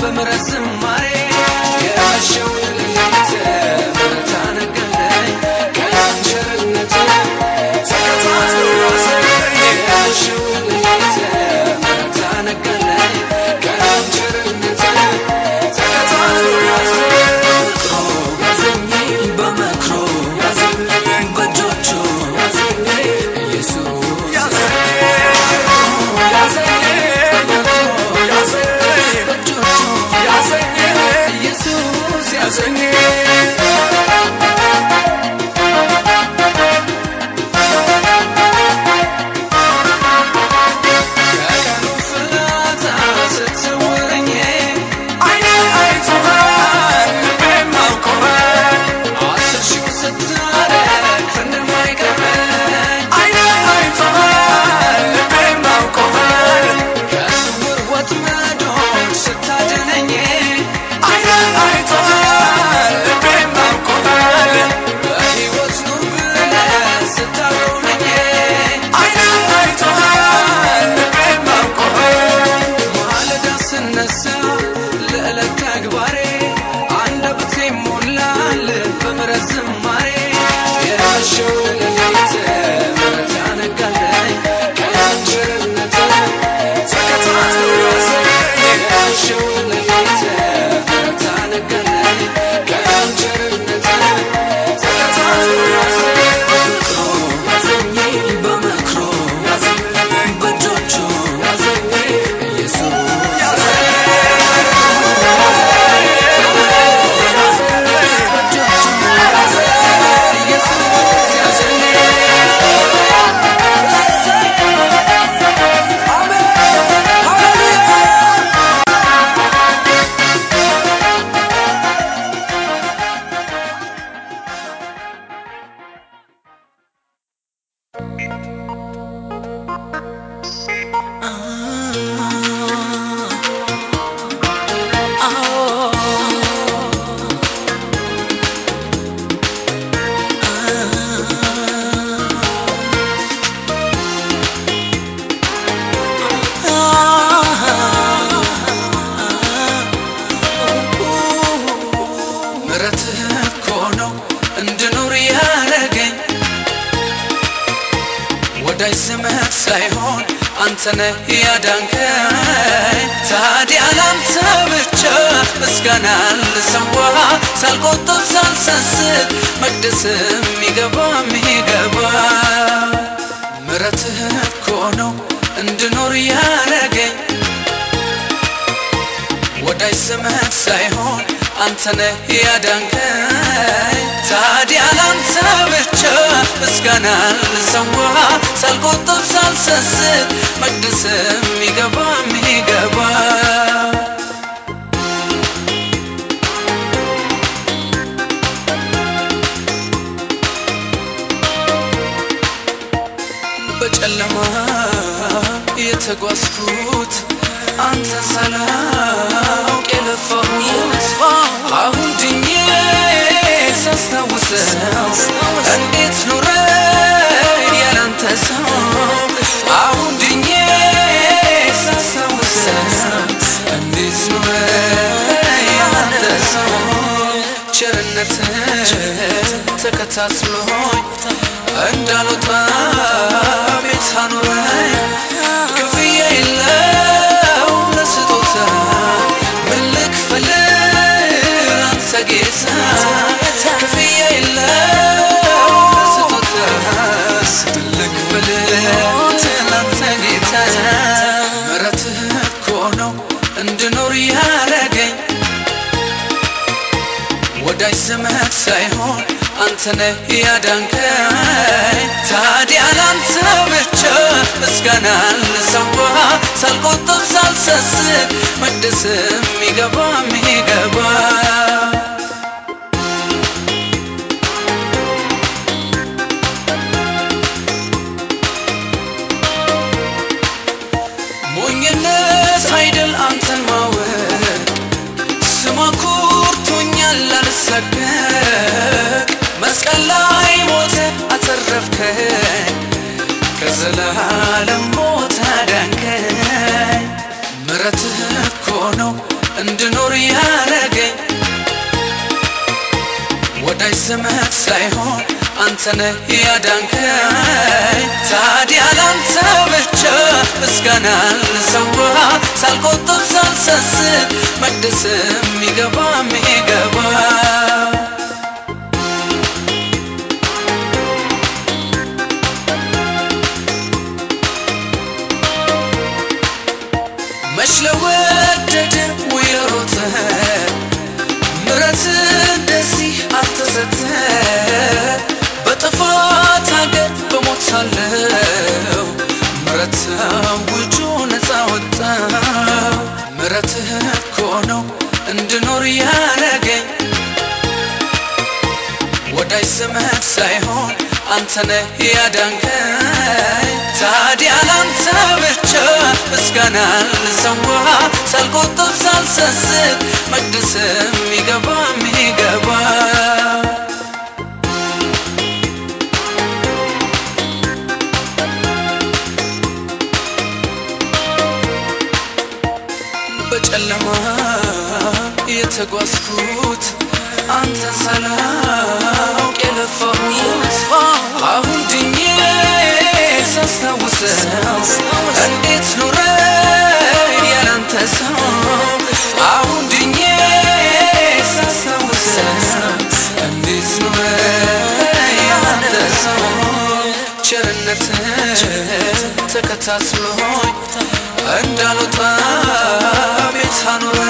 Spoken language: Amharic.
በምሕረት ዝማሬ የመሸውን ሌሊት ምሕረት አነገለኝ ቀን ቸርነት ተከታትሎ ያዘኝ የመሸውን ሌሊት ምሕረት አነገለኝ ቀን ቸርነት ተከታትሎ ያዘኝ ፍቅሩ ያዘኝ በመክሮ ያዘኝ በእጆቹ ያዘኝ ኢየሱስ ያዘኝ ያዘኝ በመክሮ ያዘኝ በእጆቹ ያዘኝ ኢየሱስ ያዘኝ ከቀኑ ፍላጻ ስትሰውረኝ ዓይኔ አይቶሃል ልቤም አውቆሃል አስር ሺው ስታደርግ እንደማይቀረኝ ዓይኔ አይቶሃል ልቤም አውቆሃል ከስውር ወጥመዶች ስታድነኝ ዓይኔ አይቶሃል ልቤም አውቆሃል በሕይወት ኑር ብለህ ስታቆመኝ ዓይኔ አይቶሃል ልቤም አውቆሃል ማለዳ ስነሳ ለዕለት ተግባሬ አንደበቴ ሞላል በምሕረት ዝማሬ የመሸውን ሌሊት ምሕረት ያነጋለኝ ቀን ቸርነት ተከታትሎ ያዘኝ የመሸውን ሌሊት ምሕረት ያነጋለኝ ቀን ቸርነት ተከታትሎ ያዘኝ በፍቅሩ ያዘኝ በመክሮ ያዘኝ በእጆቹ ያዘኝ ኢየሱስ ምሕረትህ እኮ ነው እንድኖር ያረገኝ ወዳጅ ዘመድ ሳይሆን አንተነህ ያዳንከኝ ታዲያ ላንተ ብቻ ምስጋና ልሰዋ ሳልቆጥብ ሳልሰስት መቅደስ የሚገባ የሚገባ ምሕረትህ እኮ ነው እንድኖር ያረገኝ ወዳጅ ዘመድ ሳይሆን አንተነህ ያዳንከኝ ታዲያ ላንተ ብቻ ምስጋና ልሰዋ ሳልቆጥብ ሳልሰስት መቅደስ የሚገባ የሚገባ በጨለማ የተጓዝኩት አንተ ሳላውቅ የለፋሁት አሁን ድኜ ሳስታውሰው እንዴት ኑረ ያላንተ ሰው አሁን ድኜ ሳስታውሰው እንዴት ኑረ ያላንተ ሰው ቸርነት ተከታትሎኝ እንዳልወጣ ቤት አኑረኝ ክፍያ የለው ለስጦታ ምን ልክፈል ላንተ ጌታ ክፍያ የለው ለስጦታ ምን ልክፈል ላንተ ጌታ ምሕረትህ እኮ ነው እንድኖር ያረገኝ ወዳጅ ዘመድ ሳይሆን አንተነህ ያዳንከኝ ታዲያ ላንተ ብቻ ምስጋና ልሰዋ ሳልቆጥብ ሳልሰስት መቅደስ የሚገባ የሚገባ ሞኝነት አይደል አንተን ማወቅ ስማ ኩርቶኛል አልሰቀቅ መስቀል ላይ ሞተ አተረፍከኝ ከዘላለም ሞት አዳንከኝ ምሕረትህ እኮ ነው እንድኖር ያረገኝ ወዳጅ ዘመድ ሳይሆን አንተነህ ያዳንከኝ ታዲያ ላንተ ብቻ ምስጋና ልሰዋ ሳልቆጥብ ሳልሰስት መቅደስ የሚገባ የሚገባ መች ለወደደ ውየሮተ ምረት እንደዚህ አልተሰጠ በጥፋት ሀገር በሞት ሳለው ምረት ውጁ ነፃ ወጣ ምረትህ እኮ ነው እንድኖር ያረገኝ ወዳጅ ዘመድ ሳይሆን አንተነህ ያዳንከኝ ታዲያ ላንተ ብቻ ምስጋና ልሰዋ ሳልቆጥብ ሳልሰስት መቅደስ የሚገባ የሚገባ በጨለማ የተጓዝኩት አንተ ሳላውቅ የለፋሁት አሁን ድኜ ሳስታውሰው እንዴት ኑረ ያላንተ ሰው አሁን ድኜ ሳስታውሰው እንዴት ኑረ ያላንተ ሰው ቸርነት ተከታትሎኝ እንዳልወጣ ቤት አኑረ